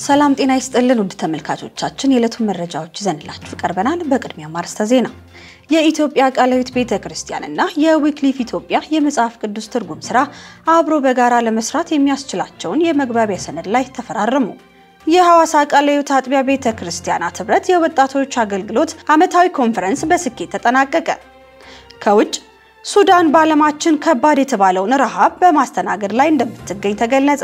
ሰላም ጤና ይስጥልን ውድ ተመልካቾቻችን፣ የዕለቱን መረጃዎች ይዘንላችሁ ቀርበናል። በቅድሚያ ማርስተ ዜና የኢትዮጵያ ቃለ ሕይወት ቤተ ክርስቲያንና የዊክሊፍ ኢትዮጵያ የመጽሐፍ ቅዱስ ትርጉም ስራ አብሮ በጋራ ለመስራት የሚያስችላቸውን የመግባቢያ ሰነድ ላይ ተፈራረሙ። የሐዋሳ ቃለ ሕይወት አጥቢያ ቤተ ክርስቲያናት ህብረት የወጣቶች አገልግሎት ዓመታዊ ኮንፈረንስ በስኬት ተጠናቀቀ። ከውጭ ሱዳን በዓለማችን ከባድ የተባለውን ረሃብ በማስተናገድ ላይ እንደምትገኝ ተገለጸ።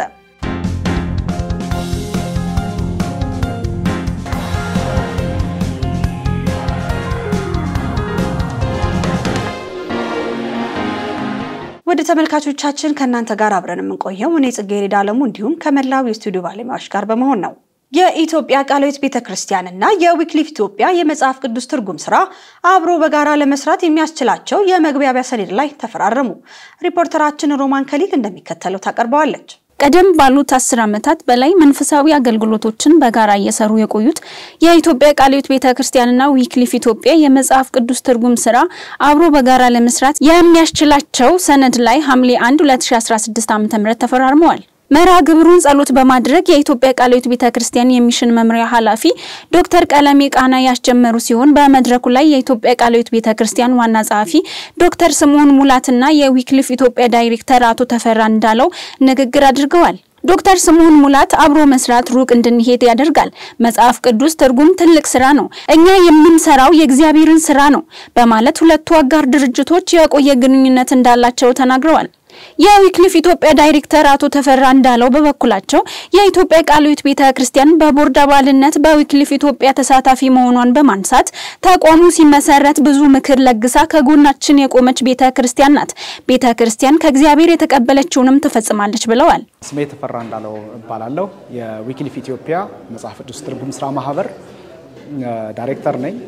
ወደ ተመልካቾቻችን ከእናንተ ጋር አብረን የምንቆየው እኔ ጽጌረዳ አለሙ እንዲሁም ከመላው የስቱዲዮ ባለሙያዎች ጋር በመሆን ነው። የኢትዮጵያ ቃለ ሕይወት ቤተ ክርስቲያንና የዊክሊፍ ኢትዮጵያ የመጽሐፍ ቅዱስ ትርጉም ስራ አብሮ በጋራ ለመስራት የሚያስችላቸው የመግባቢያ ሰነድ ላይ ተፈራረሙ። ሪፖርተራችን ሮማን ከሊል እንደሚከተለው ታቀርበዋለች። ቀደም ባሉት አስር ዓመታት በላይ መንፈሳዊ አገልግሎቶችን በጋራ እየሰሩ የቆዩት የኢትዮጵያ ቃለ ሕይወት ቤተ ክርስቲያንና ዊክሊፍ ኢትዮጵያ የመጽሐፍ ቅዱስ ትርጉም ስራ አብሮ በጋራ ለመስራት የሚያስችላቸው ሰነድ ላይ ሐምሌ 1 2016 ዓ.ም ተፈራርመዋል። መርሃ ግብሩን ጸሎት በማድረግ የኢትዮጵያ ቃለ ሕይወት ቤተ ክርስቲያን የሚሽን መምሪያ ኃላፊ ዶክተር ቀለሜ ቃና ያስጀመሩ ሲሆን በመድረኩ ላይ የኢትዮጵያ ቃለ ሕይወት ቤተ ክርስቲያን ዋና ጸሐፊ ዶክተር ስምዖን ሙላትና የዊክሊፍ ኢትዮጵያ ዳይሬክተር አቶ ተፈራ እንዳለው ንግግር አድርገዋል። ዶክተር ስምዖን ሙላት አብሮ መስራት ሩቅ እንድንሄድ ያደርጋል። መጽሐፍ ቅዱስ ትርጉም ትልቅ ስራ ነው፣ እኛ የምንሰራው የእግዚአብሔርን ስራ ነው በማለት ሁለቱ አጋር ድርጅቶች የቆየ ግንኙነት እንዳላቸው ተናግረዋል። የዊክሊፍ ኢትዮጵያ ዳይሬክተር አቶ ተፈራ እንዳለው በበኩላቸው የኢትዮጵያ ቃለ ሕይወት ቤተ ክርስቲያን በቦርድ አባልነት በዊክሊፍ ኢትዮጵያ ተሳታፊ መሆኗን በማንሳት ተቋሙ ሲመሰረት ብዙ ምክር ለግሳ ከጎናችን የቆመች ቤተ ክርስቲያን ናት። ቤተ ክርስቲያን ከእግዚአብሔር የተቀበለችውንም ትፈጽማለች ብለዋል። ስሜ ተፈራ እንዳለው እባላለሁ። የዊክሊፍ ኢትዮጵያ መጽሐፍ ቅዱስ ትርጉም ስራ ማህበር ዳይሬክተር ነኝ።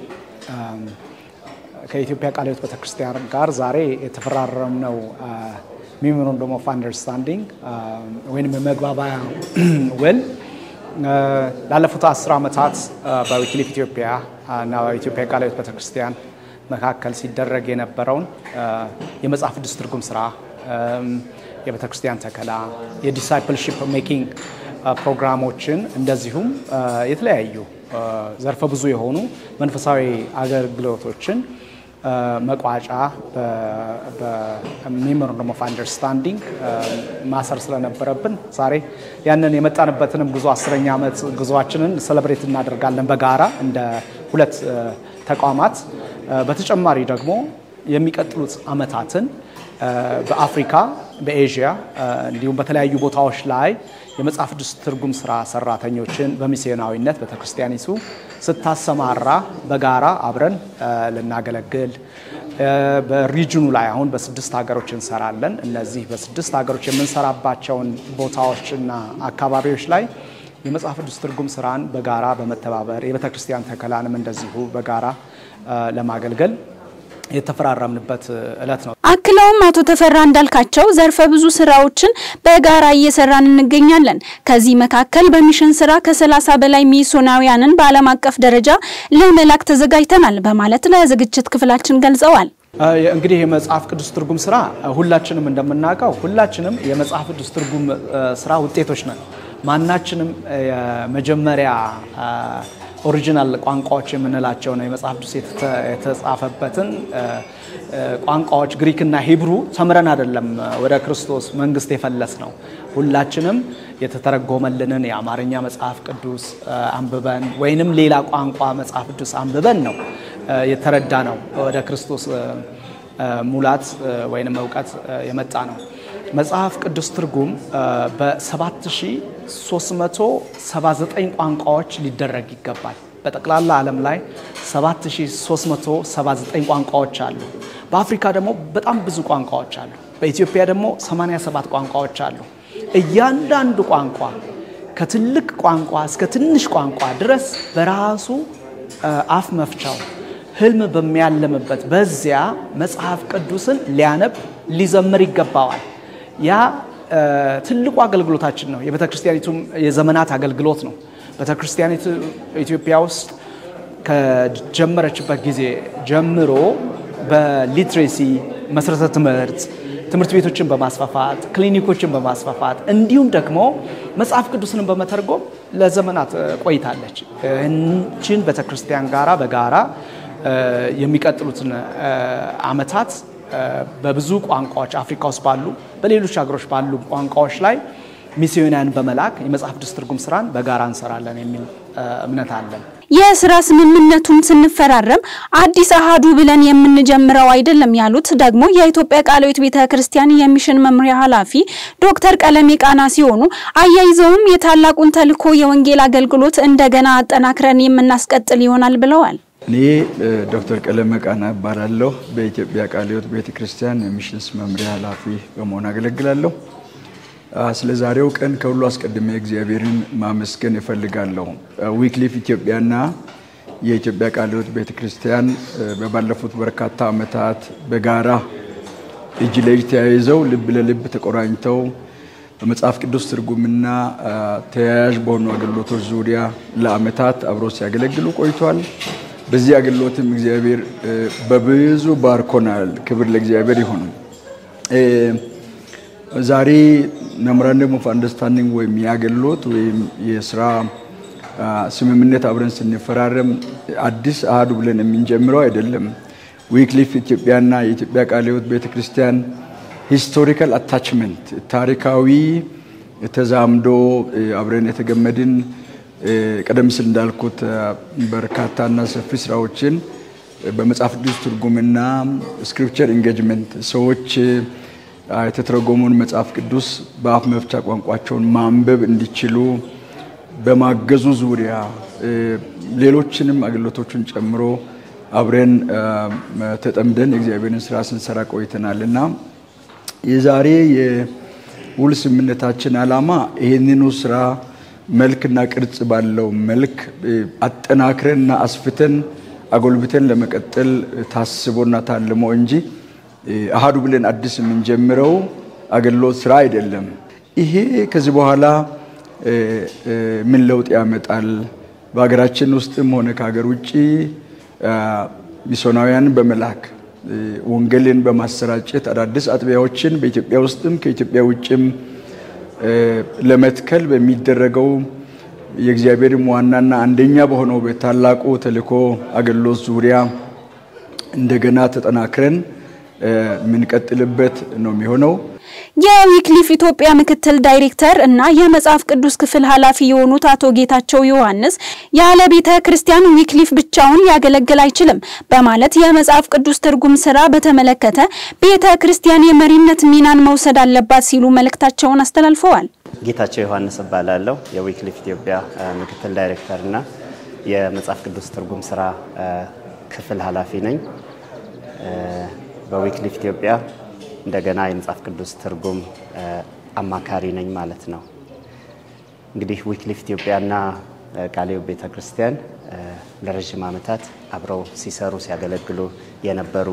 ከኢትዮጵያ ቃለ ሕይወት ቤተክርስቲያን ጋር ዛሬ የተፈራረምነው ሜሞራንደም ኦፍ አንደርስታንዲንግ ወይም የመግባቢያ ውል ላለፉት አስር ዓመታት በዊክሊፍ ኢትዮጵያ እና በኢትዮጵያ ቃለ ሕይወት ቤተክርስቲያን መካከል ሲደረግ የነበረውን የመጽሐፍ ቅዱስ ትርጉም ስራ፣ የቤተክርስቲያን ተከላ፣ የዲሳይፕልሺፕ ሜኪንግ ፕሮግራሞችን እንደዚሁም የተለያዩ ዘርፈ ብዙ የሆኑ መንፈሳዊ አገልግሎቶችን መቋጫ በሜሞራንደም ኦፍ አንደርስታንዲንግ ማሰር ስለነበረብን ዛሬ ያንን የመጣንበትንም ጉዞ አስረኛ ዓመት ጉዞአችንን ሰለብሬት እናደርጋለን በጋራ እንደ ሁለት ተቋማት። በተጨማሪ ደግሞ የሚቀጥሉት ዓመታትን በአፍሪካ፣ በኤዥያ እንዲሁም በተለያዩ ቦታዎች ላይ የመጽሐፍ ቅዱስ ትርጉም ስራ ሰራተኞችን በሚስዮናዊነት ቤተክርስቲያኒቱ ስታሰማራ በጋራ አብረን ልናገለግል በሪጅኑ ላይ አሁን በስድስት ሀገሮች እንሰራለን። እነዚህ በስድስት ሀገሮች የምንሰራባቸውን ቦታዎችና አካባቢዎች ላይ የመጽሐፍ ቅዱስ ትርጉም ስራን በጋራ በመተባበር የቤተክርስቲያን ተከላንም እንደዚሁ በጋራ ለማገልገል የተፈራረምንበት እለት ነው። አክለውም አቶ ተፈራ እንዳልካቸው ዘርፈ ብዙ ስራዎችን በጋራ እየሰራን እንገኛለን። ከዚህ መካከል በሚሽን ስራ ከሰላሳ በላይ ሚስዮናውያንን በዓለም አቀፍ ደረጃ ለመላክ ተዘጋጅተናል በማለት ለዝግጅት ክፍላችን ገልጸዋል። እንግዲህ የመጽሐፍ ቅዱስ ትርጉም ስራ ሁላችንም እንደምናውቀው ሁላችንም የመጽሐፍ ቅዱስ ትርጉም ስራ ውጤቶች ነን። ማናችንም የመጀመሪያ ኦሪጂናል ቋንቋዎች የምንላቸው ነው የመጽሐፍ ቅዱስ የተጻፈበትን ቋንቋዎች ግሪክና ሂብሩ ተምረን አይደለም ወደ ክርስቶስ መንግስት የፈለስ ነው። ሁላችንም የተተረጎመልንን የአማርኛ መጽሐፍ ቅዱስ አንብበን ወይንም ሌላ ቋንቋ መጽሐፍ ቅዱስ አንብበን ነው የተረዳ ነው ወደ ክርስቶስ ሙላት ወይንም እውቀት የመጣ ነው። መጽሐፍ ቅዱስ ትርጉም በ7379 ቋንቋዎች ሊደረግ ይገባል። በጠቅላላ ዓለም ላይ 7379 ቋንቋዎች አሉ። በአፍሪካ ደግሞ በጣም ብዙ ቋንቋዎች አሉ። በኢትዮጵያ ደግሞ 87 ቋንቋዎች አሉ። እያንዳንዱ ቋንቋ ከትልቅ ቋንቋ እስከ ትንሽ ቋንቋ ድረስ በራሱ አፍ መፍቻው ህልም በሚያለምበት በዚያ መጽሐፍ ቅዱስን ሊያነብ ሊዘምር ይገባዋል። ያ ትልቁ አገልግሎታችን ነው። የቤተ ክርስቲያኒቱም የዘመናት አገልግሎት ነው። ቤተ ክርስቲያኒቱ ኢትዮጵያ ውስጥ ከጀመረችበት ጊዜ ጀምሮ በሊትሬሲ መሰረተ ትምህርት ትምህርት ቤቶችን በማስፋፋት ክሊኒኮችን በማስፋፋት እንዲሁም ደግሞ መጽሐፍ ቅዱስንም በመተርጎም ለዘመናት ቆይታለች። ይህችን ቤተክርስቲያን ጋራ በጋራ የሚቀጥሉትን ዓመታት በብዙ ቋንቋዎች አፍሪካ ውስጥ ባሉ በሌሎች ሀገሮች ባሉ ቋንቋዎች ላይ ሚስዮናውያን በመላክ የመጽሐፍ ቅዱስ ትርጉም ስራን በጋራ እንሰራለን የሚል እምነት አለን። የስራ ስምምነቱን ስንፈራረም አዲስ አሃዱ ብለን የምንጀምረው አይደለም ያሉት ደግሞ የኢትዮጵያ ቃለ ሕይወት ቤተ ክርስቲያን የሚሽን መምሪያ ኃላፊ ዶክተር ቀለሜ ቃና ሲሆኑ አያይዘውም የታላቁን ተልዕኮ የወንጌል አገልግሎት እንደገና አጠናክረን የምናስቀጥል ይሆናል ብለዋል። እኔ ዶክተር ቀለሜ ቃና እባላለሁ። በኢትዮጵያ ቃለ ሕይወት ቤተ ክርስቲያን የሚሽንስ መምሪያ ኃላፊ በመሆን አገለግላለሁ። ስለ ዛሬው ቀን ከሁሉ አስቀድሜ እግዚአብሔርን ማመስገን እፈልጋለሁ። ዊክሊፍ ኢትዮጵያና የኢትዮጵያ ቃለ ሕይወት ቤተ ክርስቲያን በባለፉት በርካታ ዓመታት በጋራ እጅ ለእጅ ተያይዘው ልብ ለልብ ተቆራኝተው በመጽሐፍ ቅዱስ ትርጉምና ተያያዥ በሆኑ አገልግሎቶች ዙሪያ ለዓመታት አብረው ሲያገለግሉ ቆይቷል። በዚህ አገልግሎትም እግዚአብሔር በብዙ ባርኮናል። ክብር ለእግዚአብሔር ይሁን። ዛሬ ሜሞራንደም ኦፍ አንደርስታንዲንግ ወይም የአገልግሎት ወይም የስራ ስምምነት አብረን ስንፈራረም አዲስ አሃዱ ብለን የምንጀምረው አይደለም። ዊክሊፍ ኢትዮጵያና የኢትዮጵያ ቃለ ሕይወት ቤተክርስቲያን ሂስቶሪካል አታችመንት ታሪካዊ ተዛምዶ አብረን የተገመድን ቀደም ሲል እንዳልኩት በርካታና ሰፊ ስራዎችን በመጽሐፍ ቅዱስ ትርጉምና ስክሪፕቸር ኢንጌጅመንት ሰዎች የተተረጎመውን መጽሐፍ ቅዱስ በአፍ መፍቻ ቋንቋቸውን ማንበብ እንዲችሉ በማገዙ ዙሪያ ሌሎችንም አገልግሎቶችን ጨምሮ አብረን ተጠምደን የእግዚአብሔርን ስራ ስንሰራ ቆይተናል እና የዛሬ የውል ስምምነታችን ዓላማ ይህንኑ ስራ መልክና ቅርጽ ባለው መልክ አጠናክረንና አስፍተን አጎልብተን ለመቀጠል ታስቦና ታልሞ እንጂ አሃዱ ብለን አዲስ የምንጀምረው አገልግሎት ስራ አይደለም። ይሄ ከዚህ በኋላ ምን ለውጥ ያመጣል? በሀገራችን ውስጥም ሆነ ከሀገር ውጭ ሚስዮናውያንን በመላክ ወንጌልን በማሰራጨት አዳዲስ አጥቢያዎችን በኢትዮጵያ ውስጥም ከኢትዮጵያ ውጭም ለመትከል በሚደረገው የእግዚአብሔርም ዋናና አንደኛ በሆነው በታላቁ ተልእኮ አገልግሎት ዙሪያ እንደገና ተጠናክረን የምንቀጥልበት ነው የሚሆነው። የዊክሊፍ ኢትዮጵያ ምክትል ዳይሬክተር እና የመጽሐፍ ቅዱስ ክፍል ኃላፊ የሆኑት አቶ ጌታቸው ዮሐንስ ያለ ቤተ ክርስቲያን ዊክሊፍ ብቻውን ሊያገለግል አይችልም በማለት የመጽሐፍ ቅዱስ ትርጉም ስራ በተመለከተ ቤተ ክርስቲያን የመሪነት ሚናን መውሰድ አለባት ሲሉ መልእክታቸውን አስተላልፈዋል። ጌታቸው ዮሐንስ እባላለሁ። የዊክሊፍ ኢትዮጵያ ምክትል ዳይሬክተር እና የመጽሐፍ ቅዱስ ትርጉም ስራ ክፍል ኃላፊ ነኝ። በዊክሊፍ ኢትዮጵያ እንደገና የመጽሐፍ ቅዱስ ትርጉም አማካሪ ነኝ ማለት ነው። እንግዲህ ዊክሊፍ ኢትዮጵያና ቃለ ሕይወት ቤተ ክርስቲያን ለረዥም ዓመታት አብረው ሲሰሩ ሲያገለግሉ የነበሩ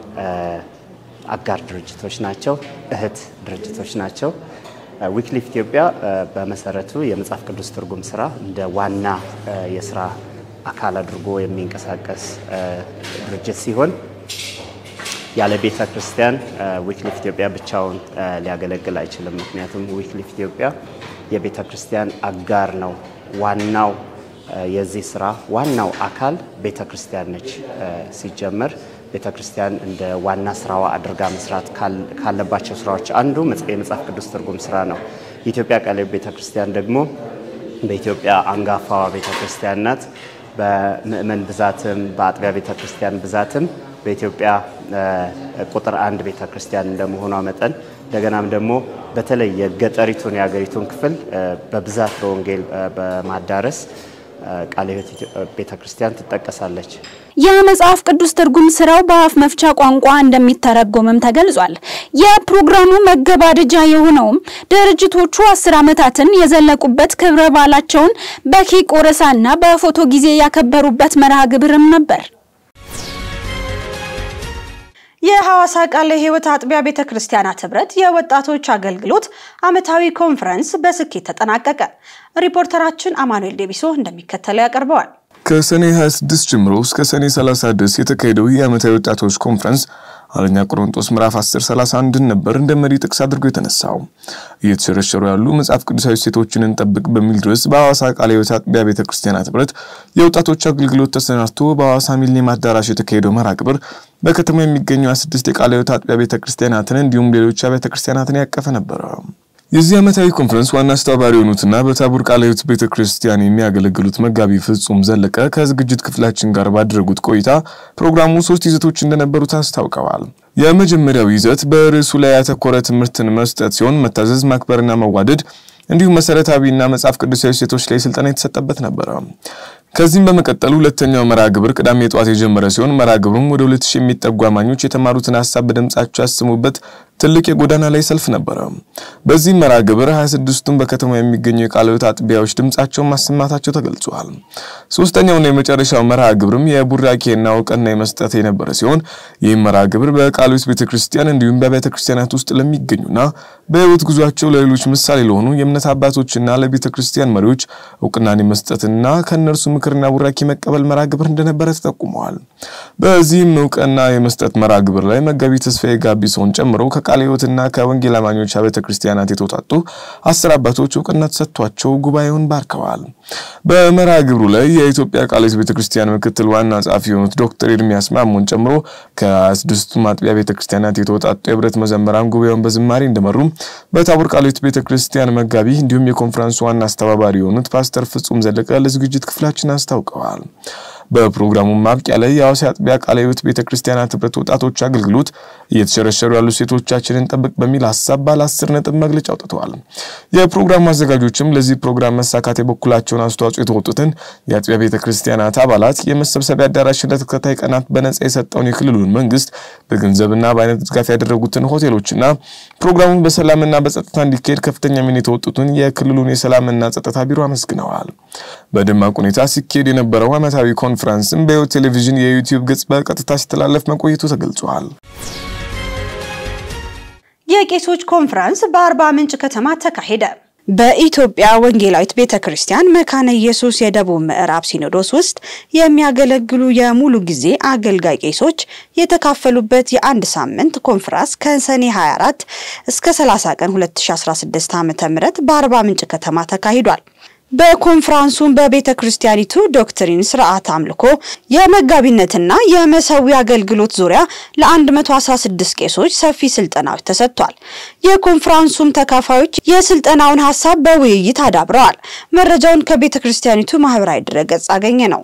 አጋር ድርጅቶች ናቸው፣ እህት ድርጅቶች ናቸው። ዊክሊፍ ኢትዮጵያ በመሰረቱ የመጽሐፍ ቅዱስ ትርጉም ስራ እንደ ዋና የስራ አካል አድርጎ የሚንቀሳቀስ ድርጅት ሲሆን ያለ ቤተ ክርስቲያን ዊክሊፍ ኢትዮጵያ ብቻውን ሊያገለግል አይችልም። ምክንያቱም ዊክሊፍ ኢትዮጵያ የቤተ ክርስቲያን አጋር ነው። ዋናው የዚህ ስራ ዋናው አካል ቤተ ክርስቲያን ነች። ሲጀመር ቤተ ክርስቲያን እንደ ዋና ስራዋ አድርጋ መስራት ካለባቸው ስራዎች አንዱ የመጽሐፍ ቅዱስ ትርጉም ስራ ነው። የኢትዮጵያ ቃለ ሕይወት ቤተ ክርስቲያን ደግሞ በኢትዮጵያ አንጋፋዋ ቤተ ክርስቲያን ናት። በምእመን ብዛትም በአጥቢያ ቤተ ክርስቲያን ብዛትም በኢትዮጵያ ቁጥር አንድ ቤተ ክርስቲያን እንደመሆኗ መጠን እንደገናም ደግሞ በተለይ የገጠሪቱን የሀገሪቱን ክፍል በብዛት በወንጌል በማዳረስ ቃለ ሕይወት ቤተ ክርስቲያን ትጠቀሳለች። የመጽሐፍ ቅዱስ ትርጉም ስራው በአፍ መፍቻ ቋንቋ እንደሚተረጎምም ተገልጿል። የፕሮግራሙ መገባደጃ የሆነውም ድርጅቶቹ አስር ዓመታትን የዘለቁበት ክብረ በዓላቸውን በኬክ ቆረሳና በፎቶ ጊዜ ያከበሩበት መርሃ ግብርም ነበር። የሐዋሳ ቃለ ሕይወት አጥቢያ ቤተ ክርስቲያናት ህብረት የወጣቶች አገልግሎት ዓመታዊ ኮንፈረንስ በስኬት ተጠናቀቀ። ሪፖርተራችን አማኑኤል ዴቢሶ እንደሚከተለው ያቀርበዋል። ከሰኔ 26 ጀምሮ እስከ ሰኔ 30 ድረስ የተካሄደው የዓመታዊ ወጣቶች ኮንፈረንስ አንደኛ ቆሮንቶስ ምዕራፍ 10 31 ነበር እንደ መሪ ጥቅስ አድርጎ የተነሳው። እየተሸረሸሩ ያሉ መጽሐፍ ቅዱሳዊ ሴቶችን እንጠብቅ በሚል ድረስ በሐዋሳ ቃለ ሕይወት አጥቢያ ቤተ ክርስቲያናት ህብረት የወጣቶች አገልግሎት ተሰናድቶ በሐዋሳ ሚሊኒየም አዳራሽ የተካሄደው መርሃ ግብር በከተማ የሚገኙ 26 የቃለ ሕይወት አጥቢያ ቤተ ክርስቲያናትን እንዲሁም ሌሎች አብያተ ክርስቲያናትን ያቀፈ ነበረ። የዚህ ዓመታዊ ኮንፈረንስ ዋና አስተባባሪ የሆኑትና በታቦር ቃለ ሕይወት ቤተ ክርስቲያን የሚያገለግሉት መጋቢ ፍጹም ዘለቀ ከዝግጅት ክፍላችን ጋር ባደረጉት ቆይታ ፕሮግራሙ ሶስት ይዘቶች እንደነበሩት አስታውቀዋል። የመጀመሪያው ይዘት በርዕሱ ላይ ያተኮረ ትምህርትን መስጠት ሲሆን መታዘዝ፣ ማክበርና መዋደድ እንዲሁም መሰረታዊና መጽሐፍ ቅዱሳዊ ሴቶች ላይ ስልጠና የተሰጠበት ነበረ። ከዚህም በመቀጠል ሁለተኛው መርሃ ግብር ቅዳሜ ጠዋት የጀመረ ሲሆን መርሃ ግብሩም ወደ ሁለት ሺህ የሚጠጉ አማኞች የተማሩትን ሀሳብ በድምጻቸው ያሰሙበት ትልቅ የጎዳና ላይ ሰልፍ ነበረ። በዚህ መርሃ ግብር 26ቱም በከተማ የሚገኙ የቃለ ሕይወት አጥቢያዎች ድምጻቸውን ማሰማታቸው ተገልጿል። ሶስተኛውና የመጨረሻው መርሃ ግብርም የቡራኬና እውቅና የመስጠት የነበረ ሲሆን ይህም መርሃ ግብር በቃለ ሕይወት ቤተክርስቲያን እንዲሁም በቤተ ክርስቲያናት ውስጥ ለሚገኙና በሕይወት ጉዟቸው ለሌሎች ምሳሌ ለሆኑ የእምነት አባቶችና ለቤተ ክርስቲያን መሪዎች እውቅናን የመስጠትና ከእነርሱ ምክርና ቡራኬ መቀበል መርሃ ግብር እንደነበረ ተጠቁመዋል። በዚህም እውቅና የመስጠት መርሃ ግብር ላይ መጋቢ ተስፋዬ ጋቢሶን ጨምሮ ከቃለ ሕይወትና ከወንጌል አማኞች ቤተ ክርስቲያናት የተውጣጡ አስር አባቶች እውቅና ተሰጥቷቸው ጉባኤውን ባርከዋል። በመርሃ ግብሩ ላይ የኢትዮጵያ ቃለ ሕይወት ቤተ ክርስቲያን ምክትል ዋና ጸሐፊ የሆኑት ዶክተር ኤርሚያስ ማሞን ጨምሮ ከስድስቱ ማጥቢያ ቤተ ክርስቲያናት የተውጣጡ የህብረት መዘመራን ጉባኤውን በዝማሬ እንደመሩ በታቦር ቃለ ሕይወት ቤተ ክርስቲያን መጋቢ እንዲሁም የኮንፈረንሱ ዋና አስተባባሪ የሆኑት ፓስተር ፍጹም ዘለቀ ለዝግጅት ክፍላችን አስታውቀዋል። በፕሮግራሙ ማብቂያ ላይ የሐዋሳ አጥቢያ ቃለ ሕይወት ቤተ ክርስቲያናት ህብረት ወጣቶች አገልግሎት እየተሸረሸሩ ያሉ ሴቶቻችንን ጠብቅ በሚል ሀሳብ ባለ አስር ነጥብ መግለጫ አውጥተዋል። የፕሮግራሙ አዘጋጆችም ለዚህ ፕሮግራም መሳካት የበኩላቸውን አስተዋጽኦ የተወጡትን የአጥቢያ ቤተ ክርስቲያናት አባላት የመሰብሰቢያ አዳራሽ ለተከታታይ ቀናት በነጻ የሰጠውን የክልሉን መንግስት በገንዘብና በአይነት ድጋፍ ያደረጉትን ሆቴሎችና ፕሮግራሙን በሰላምና በጸጥታ እንዲካሄድ ከፍተኛ ሚና የተወጡትን የክልሉን የሰላምና ጸጥታ ቢሮ አመስግነዋል። በደማቅ ሁኔታ ሲካሄድ የነበረው ዓመታዊ ኮንፈረንስም በሕይወት ቴሌቪዥን የዩቲዩብ ገጽ በቀጥታ ሲተላለፍ መቆየቱ ተገልጿል። የቄሶች ኮንፈረንስ በአርባ ምንጭ ከተማ ተካሄደ። በኢትዮጵያ ወንጌላዊት ቤተ ክርስቲያን መካነ ኢየሱስ የደቡብ ምዕራብ ሲኖዶስ ውስጥ የሚያገለግሉ የሙሉ ጊዜ አገልጋይ ቄሶች የተካፈሉበት የአንድ ሳምንት ኮንፈረንስ ከሰኔ 24 እስከ 30 ቀን 2016 ዓ.ም በአርባ ምንጭ ከተማ ተካሂዷል። በኮንፍራንሱም በቤተ ክርስቲያኒቱ ዶክትሪን፣ ስርዓት አምልኮ፣ የመጋቢነትና የመሰዊ አገልግሎት ዙሪያ ለ116 ቄሶች ሰፊ ስልጠናዎች ተሰጥቷል። የኮንፍራንሱም ተካፋዮች የስልጠናውን ሀሳብ በውይይት አዳብረዋል። መረጃውን ከቤተ ክርስቲያኒቱ ማህበራዊ ድረገጽ አገኘ ነው።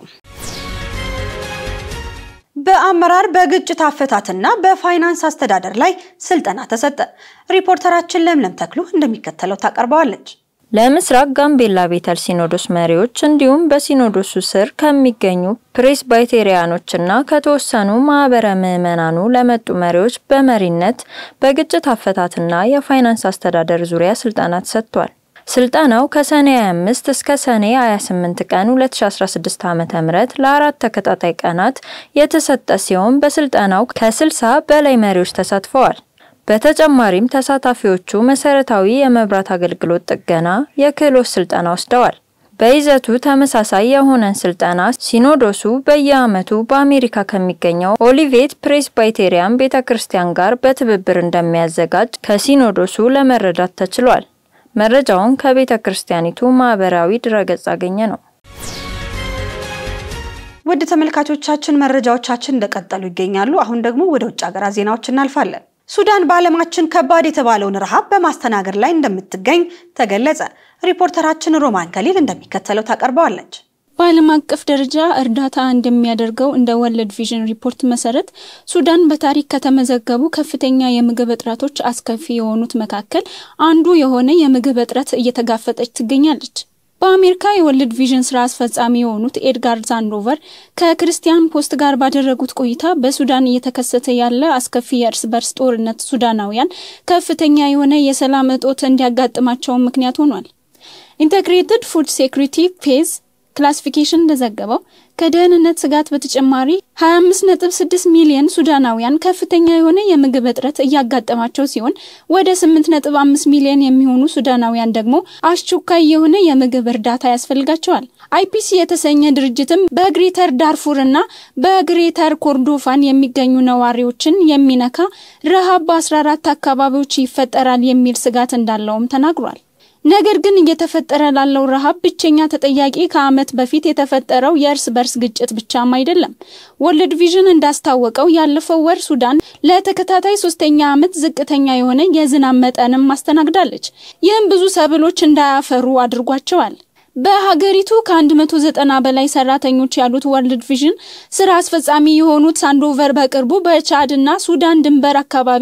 በአመራር በግጭት አፈታትና በፋይናንስ አስተዳደር ላይ ስልጠና ተሰጠ። ሪፖርተራችን ለምለም ተክሉ እንደሚከተለው ታቀርበዋለች። ለምስራቅ ጋምቤላ ቤተል ሲኖዶስ መሪዎች እንዲሁም በሲኖዶሱ ስር ከሚገኙ ፕሬስባይቴሪያኖችና ከተወሰኑ ማህበረ ምዕመናኑ ለመጡ መሪዎች በመሪነት በግጭት አፈታትና የፋይናንስ አስተዳደር ዙሪያ ስልጠና ተሰጥቷል። ስልጠናው ከሰኔ 25 እስከ ሰኔ 28 ቀን 2016 ዓ.ም ለአራት ተከታታይ ቀናት የተሰጠ ሲሆን በስልጠናው ከ60 በላይ መሪዎች ተሳትፈዋል። በተጨማሪም ተሳታፊዎቹ መሰረታዊ የመብራት አገልግሎት ጥገና፣ የክህሎት ስልጠና ወስደዋል። በይዘቱ ተመሳሳይ የሆነን ስልጠና ሲኖዶሱ በየዓመቱ በአሜሪካ ከሚገኘው ኦሊቬት ፕሬስባይቴሪያን ቤተ ክርስቲያን ጋር በትብብር እንደሚያዘጋጅ ከሲኖዶሱ ለመረዳት ተችሏል። መረጃውን ከቤተ ክርስቲያኒቱ ማህበራዊ ድረገጽ አገኘ ነው። ውድ ተመልካቾቻችን መረጃዎቻችን እንደቀጠሉ ይገኛሉ። አሁን ደግሞ ወደ ውጭ ሀገራት ዜናዎች እናልፋለን። ሱዳን በዓለማችን ከባድ የተባለውን ረሃብ በማስተናገድ ላይ እንደምትገኝ ተገለጸ። ሪፖርተራችን ሮማን ከሊል እንደሚከተለው ታቀርበዋለች። በዓለም አቀፍ ደረጃ እርዳታ እንደሚያደርገው እንደ ወርልድ ቪዥን ሪፖርት መሰረት ሱዳን በታሪክ ከተመዘገቡ ከፍተኛ የምግብ እጥረቶች አስከፊ የሆኑት መካከል አንዱ የሆነ የምግብ እጥረት እየተጋፈጠች ትገኛለች። በአሜሪካ የወርልድ ቪዥን ስራ አስፈጻሚ የሆኑት ኤድጋር ዛንዶቨር ከክርስቲያን ፖስት ጋር ባደረጉት ቆይታ በሱዳን እየተከሰተ ያለ አስከፊ የእርስ በርስ ጦርነት ሱዳናውያን ከፍተኛ የሆነ የሰላም እጦት እንዲያጋጥማቸው ምክንያት ሆኗል። ኢንቴግሬትድ ፉድ ሴኩሪቲ ፌዝ ክላሲፊኬሽን እንደዘገበው ከደህንነት ስጋት በተጨማሪ 25.6 ሚሊዮን ሱዳናውያን ከፍተኛ የሆነ የምግብ እጥረት እያጋጠማቸው ሲሆን ወደ 8.5 ሚሊዮን የሚሆኑ ሱዳናውያን ደግሞ አስቸኳይ የሆነ የምግብ እርዳታ ያስፈልጋቸዋል። አይፒሲ የተሰኘ ድርጅትም በግሬተር ዳርፉር እና በግሬተር ኮርዶፋን የሚገኙ ነዋሪዎችን የሚነካ ረሃብ በ14 አካባቢዎች ይፈጠራል የሚል ስጋት እንዳለውም ተናግሯል። ነገር ግን እየተፈጠረ ላለው ረሃብ ብቸኛ ተጠያቂ ከዓመት በፊት የተፈጠረው የእርስ በርስ ግጭት ብቻም አይደለም። ወርልድ ቪዥን እንዳስታወቀው ያለፈው ወር ሱዳን ለተከታታይ ሶስተኛ ዓመት ዝቅተኛ የሆነ የዝናብ መጠንም ማስተናግዳለች። ይህም ብዙ ሰብሎች እንዳያፈሩ አድርጓቸዋል። በሀገሪቱ ከ190 በላይ ሰራተኞች ያሉት ወርልድ ቪዥን ስራ አስፈጻሚ የሆኑት ሳንዶቨር በቅርቡ በቻድ እና ሱዳን ድንበር አካባቢ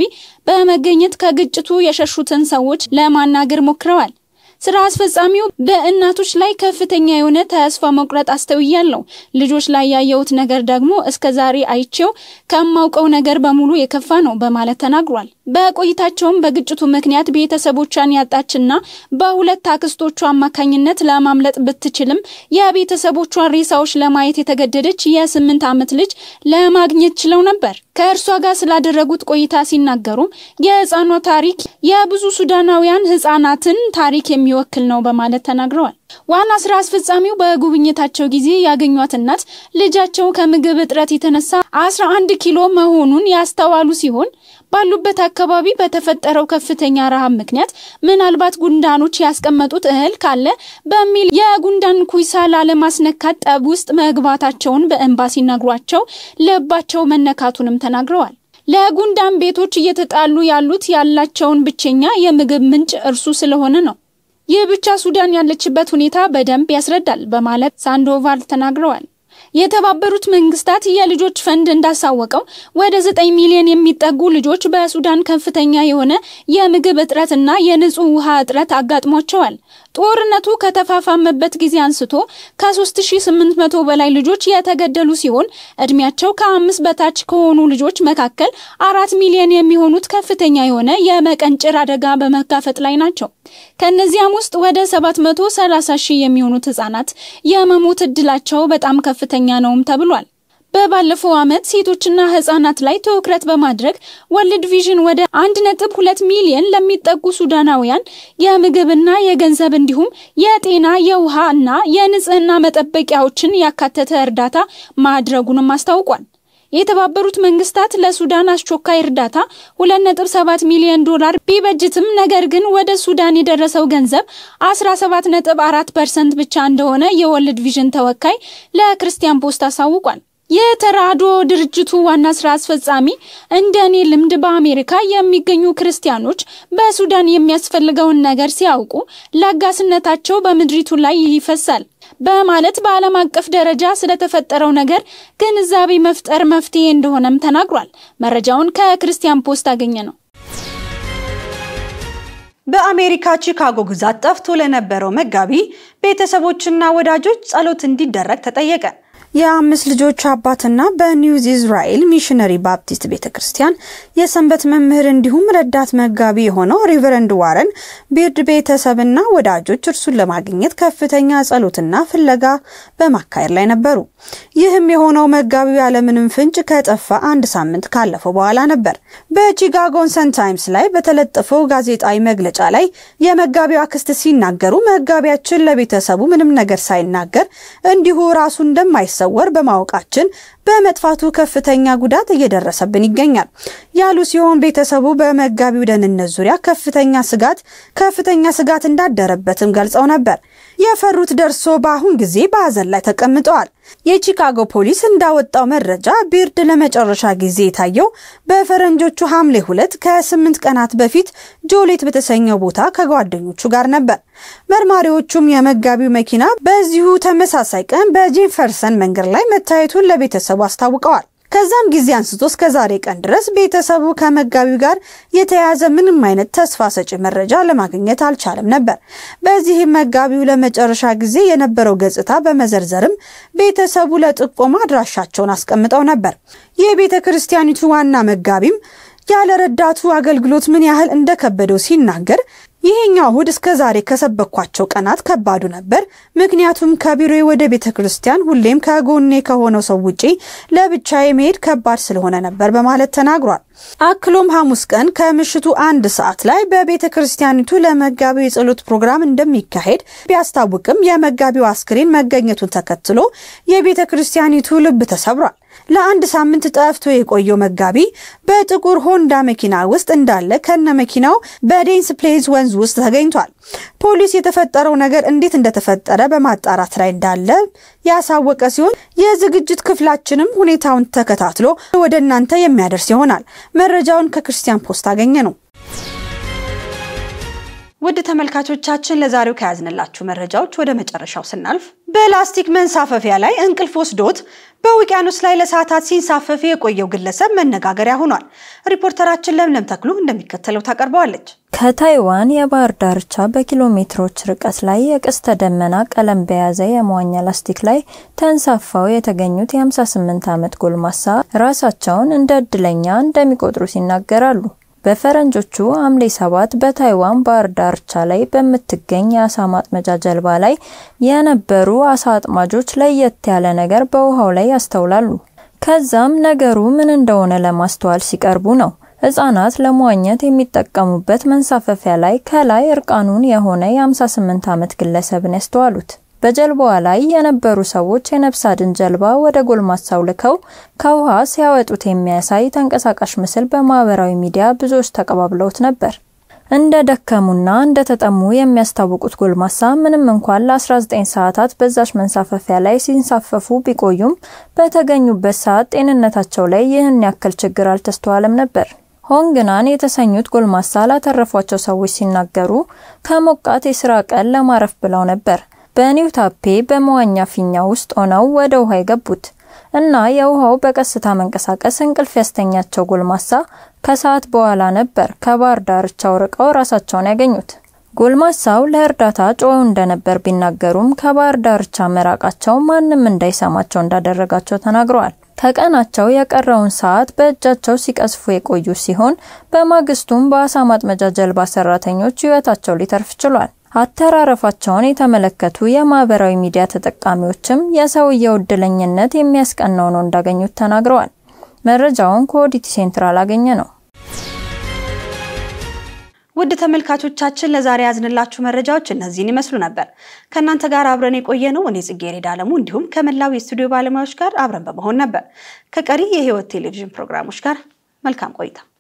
በመገኘት ከግጭቱ የሸሹትን ሰዎች ለማናገር ሞክረዋል። ስራ አስፈጻሚው በእናቶች ላይ ከፍተኛ የሆነ ተስፋ መቁረጥ አስተውያለሁ። ልጆች ላይ ያየሁት ነገር ደግሞ እስከ ዛሬ አይቼው ከማውቀው ነገር በሙሉ የከፋ ነው በማለት ተናግሯል። በቆይታቸውም በግጭቱ ምክንያት ቤተሰቦቿን ያጣችና በሁለት አክስቶቿ አማካኝነት ለማምለጥ ብትችልም የቤተሰቦቿን ሬሳዎች ለማየት የተገደደች የስምንት ዓመት ልጅ ለማግኘት ችለው ነበር። ከእርሷ ጋር ስላደረጉት ቆይታ ሲናገሩ የህፃኗ ታሪክ የብዙ ሱዳናውያን ህፃናትን ታሪክ የሚወክል ነው በማለት ተናግረዋል። ዋና ስራ አስፈጻሚው በጉብኝታቸው ጊዜ ያገኟት እናት ልጃቸው ከምግብ እጥረት የተነሳ 11 ኪሎ መሆኑን ያስተዋሉ ሲሆን ባሉበት አካባቢ በተፈጠረው ከፍተኛ ረሃብ ምክንያት ምናልባት ጉንዳኖች ያስቀመጡት እህል ካለ በሚል የጉንዳን ኩይሳ ላለማስነካት ጠብ ውስጥ መግባታቸውን በእንባ ሲነግሯቸው ልባቸው መነካቱንም ተናግረዋል። ለጉንዳን ቤቶች እየተጣሉ ያሉት ያላቸውን ብቸኛ የምግብ ምንጭ እርሱ ስለሆነ ነው። ይህ ብቻ ሱዳን ያለችበት ሁኔታ በደንብ ያስረዳል በማለት ሳንዶቫል ተናግረዋል። የተባበሩት መንግስታት የልጆች ፈንድ እንዳሳወቀው ወደ 9 ሚሊዮን የሚጠጉ ልጆች በሱዳን ከፍተኛ የሆነ የምግብ እጥረትና የንጹህ ውሃ እጥረት አጋጥሟቸዋል። ጦርነቱ ከተፋፋመበት ጊዜ አንስቶ ከ3800 በላይ ልጆች የተገደሉ ሲሆን እድሜያቸው ከአምስት በታች ከሆኑ ልጆች መካከል አራት ሚሊዮን የሚሆኑት ከፍተኛ የሆነ የመቀንጨር አደጋ በመጋፈጥ ላይ ናቸው። ከነዚያም ውስጥ ወደ 730 ሺህ የሚሆኑት ህጻናት የመሞት እድላቸው በጣም ከፍተኛ ነውም ተብሏል። በባለፈው ዓመት ሴቶችና ህጻናት ላይ ትኩረት በማድረግ ወርልድ ቪዥን ወደ 1.2 ሚሊዮን ለሚጠጉ ሱዳናውያን የምግብና የገንዘብ እንዲሁም የጤና የውሃ እና የንጽህና መጠበቂያዎችን ያካተተ እርዳታ ማድረጉንም አስታውቋል። የተባበሩት መንግስታት ለሱዳን አስቸኳይ እርዳታ 2.7 ሚሊዮን ዶላር ቢበጅትም ነገር ግን ወደ ሱዳን የደረሰው ገንዘብ 17.4% ብቻ እንደሆነ የወርልድ ቪዥን ተወካይ ለክርስቲያን ፖስት አሳውቋል። የተራድኦ ድርጅቱ ዋና ስራ አስፈጻሚ እንደ እኔ ልምድ በአሜሪካ የሚገኙ ክርስቲያኖች በሱዳን የሚያስፈልገውን ነገር ሲያውቁ ለጋስነታቸው በምድሪቱ ላይ ይፈሳል በማለት በዓለም አቀፍ ደረጃ ስለተፈጠረው ነገር ግንዛቤ መፍጠር መፍትሄ እንደሆነም ተናግሯል። መረጃውን ከክርስቲያን ፖስት አገኘ ነው። በአሜሪካ ቺካጎ ግዛት ጠፍቶ ለነበረው መጋቢ ቤተሰቦችና ወዳጆች ጸሎት እንዲደረግ ተጠየቀ። የአምስት ልጆች አባትና በኒውዝ ኢዝራኤል ሚሽነሪ ባፕቲስት ቤተ ክርስቲያን የሰንበት መምህር እንዲሁም ረዳት መጋቢ የሆነው ሪቨረንድ ዋረን ቢርድ ቤተሰብና ወዳጆች እርሱን ለማግኘት ከፍተኛ ጸሎትና ፍለጋ በማካሄድ ላይ ነበሩ። ይህም የሆነው መጋቢው ያለምንም ፍንጭ ከጠፋ አንድ ሳምንት ካለፈው በኋላ ነበር። በቺካጎን ሰን ታይምስ ላይ በተለጠፈው ጋዜጣዊ መግለጫ ላይ የመጋቢው አክስት ሲናገሩ መጋቢያችን ለቤተሰቡ ምንም ነገር ሳይናገር እንዲሁ ራሱ እንደማይሰ ወር በማወቃችን በመጥፋቱ ከፍተኛ ጉዳት እየደረሰብን ይገኛል ያሉ ሲሆን ቤተሰቡ በመጋቢው ደህንነት ዙሪያ ከፍተኛ ስጋት ከፍተኛ ስጋት እንዳደረበትም ገልጸው ነበር። የፈሩት ደርሶ በአሁን ጊዜ በሀዘን ላይ ተቀምጠዋል። የቺካጎ ፖሊስ እንዳወጣው መረጃ ቢርድ ለመጨረሻ ጊዜ የታየው በፈረንጆቹ ሐምሌ ሁለት ከስምንት ቀናት በፊት ጆሌት በተሰኘው ቦታ ከጓደኞቹ ጋር ነበር። መርማሪዎቹም የመጋቢው መኪና በዚሁ ተመሳሳይ ቀን በጄፈርሰን መንገድ ላይ መታየቱን ለቤተሰቡ አስታውቀዋል። ከዛም ጊዜ አንስቶ እስከ ዛሬ ቀን ድረስ ቤተሰቡ ከመጋቢው ጋር የተያያዘ ምንም አይነት ተስፋ ሰጪ መረጃ ለማግኘት አልቻለም ነበር። በዚህም መጋቢው ለመጨረሻ ጊዜ የነበረው ገጽታ በመዘርዘርም ቤተሰቡ ለጥቆማ አድራሻቸውን አስቀምጠው ነበር። የቤተ ክርስቲያኒቱ ዋና መጋቢም ያለ ረዳቱ አገልግሎት ምን ያህል እንደከበደው ሲናገር ይሄኛው እሁድ እስከ ዛሬ ከሰበኳቸው ቀናት ከባዱ ነበር። ምክንያቱም ከቢሮዬ ወደ ቤተ ክርስቲያን ሁሌም ከጎኔ ከሆነው ሰው ውጪ ለብቻዬ መሄድ ከባድ ስለሆነ ነበር በማለት ተናግሯል። አክሎም ሐሙስ ቀን ከምሽቱ አንድ ሰዓት ላይ በቤተ ክርስቲያኒቱ ለመጋቢው የጸሎት ፕሮግራም እንደሚካሄድ ቢያስታውቅም የመጋቢው አስክሬን መገኘቱን ተከትሎ የቤተ ክርስቲያኒቱ ልብ ተሰብሯል። ለአንድ ሳምንት ጠፍቶ የቆየው መጋቢ በጥቁር ሆንዳ መኪና ውስጥ እንዳለ ከነ መኪናው በዴንስ ፕሌዝ ወንዝ ውስጥ ተገኝቷል። ፖሊስ የተፈጠረው ነገር እንዴት እንደተፈጠረ በማጣራት ላይ እንዳለ ያሳወቀ ሲሆን የዝግጅት ክፍላችንም ሁኔታውን ተከታትሎ ወደ እናንተ የሚያደርስ ይሆናል። መረጃውን ከክርስቲያን ፖስት አገኘ ነው። ውድ ተመልካቾቻችን ለዛሬው ከያዝንላችሁ መረጃዎች ወደ መጨረሻው ስናልፍ በላስቲክ መንሳፈፊያ ላይ እንቅልፍ ወስዶት በውቅያኖስ ላይ ለሰዓታት ሲንሳፈፍ የቆየው ግለሰብ መነጋገሪያ ሆኗል። ሪፖርተራችን ለምለም ተክሉ እንደሚከተለው ታቀርበዋለች። ከታይዋን የባህር ዳርቻ በኪሎ ሜትሮች ርቀት ላይ የቀስተ ደመና ቀለም በያዘ የመዋኛ ላስቲክ ላይ ተንሳፋው የተገኙት የ58 ዓመት ጎልማሳ ራሳቸውን እንደ እድለኛ እንደሚቆጥሩ ይናገራሉ። በፈረንጆቹ ሐምሌ ሰባት በታይዋን ባህር ዳርቻ ላይ በምትገኝ የአሳ ማጥመጃ ጀልባ ላይ የነበሩ አሳ አጥማጆች ለየት ያለ ነገር በውሃው ላይ ያስተውላሉ። ከዛም ነገሩ ምን እንደሆነ ለማስተዋል ሲቀርቡ ነው ሕፃናት ለመዋኘት የሚጠቀሙበት መንሳፈፊያ ላይ ከላይ እርቃኑን የሆነ የ58 ዓመት ግለሰብን ያስተዋሉት። በጀልባዋ ላይ የነበሩ ሰዎች የነፍስ አድን ጀልባ ወደ ጎልማሳው ልከው ከውሃ ሲያወጡት የሚያሳይ ተንቀሳቃሽ ምስል በማህበራዊ ሚዲያ ብዙዎች ተቀባብለውት ነበር። እንደ ደከሙና እንደ ተጠሙ የሚያስታውቁት ጎልማሳ ምንም እንኳን ለ19 ሰዓታት በዛች መንሳፈፊያ ላይ ሲንሳፈፉ ቢቆዩም በተገኙበት ሰዓት ጤንነታቸው ላይ ይህን ያክል ችግር አልተስተዋለም ነበር። ሆንግናን የተሰኙት ጎልማሳ ላተረፏቸው ሰዎች ሲናገሩ ከሞቃት የስራ ቀን ለማረፍ ብለው ነበር በኒው ታፔ በመዋኛ ፊኛ ውስጥ ሆነው ወደ ውሃ የገቡት እና የውሃው በቀስታ መንቀሳቀስ እንቅልፍ ያስተኛቸው ጎልማሳ ከሰዓት በኋላ ነበር ከባህር ዳርቻው ርቀው ራሳቸውን ያገኙት። ጎልማሳው ለእርዳታ ጮኸው እንደነበር ቢናገሩም ከባህር ዳርቻ መራቃቸው ማንም እንዳይሰማቸው እንዳደረጋቸው ተናግረዋል። ከቀናቸው የቀረውን ሰዓት በእጃቸው ሲቀስፉ የቆዩ ሲሆን በማግስቱም በአሳ ማጥመጃ ጀልባ ሰራተኞች ሕይወታቸው ሊተርፍ ችሏል። አተራረፋቸውን የተመለከቱ የማህበራዊ ሚዲያ ተጠቃሚዎችም የሰውየው እድለኝነት የሚያስቀናው ነው እንዳገኙት ተናግረዋል። መረጃውን ከኦዲቲ ሴንትራል አገኘ ነው። ውድ ተመልካቾቻችን ለዛሬ ያዝንላችሁ መረጃዎች እነዚህን ይመስሉ ነበር። ከእናንተ ጋር አብረን የቆየ ነው እኔ ጽጌረዳ አለሙ እንዲሁም ከመላው የስቱዲዮ ባለሙያዎች ጋር አብረን በመሆን ነበር። ከቀሪ የህይወት ቴሌቪዥን ፕሮግራሞች ጋር መልካም ቆይታ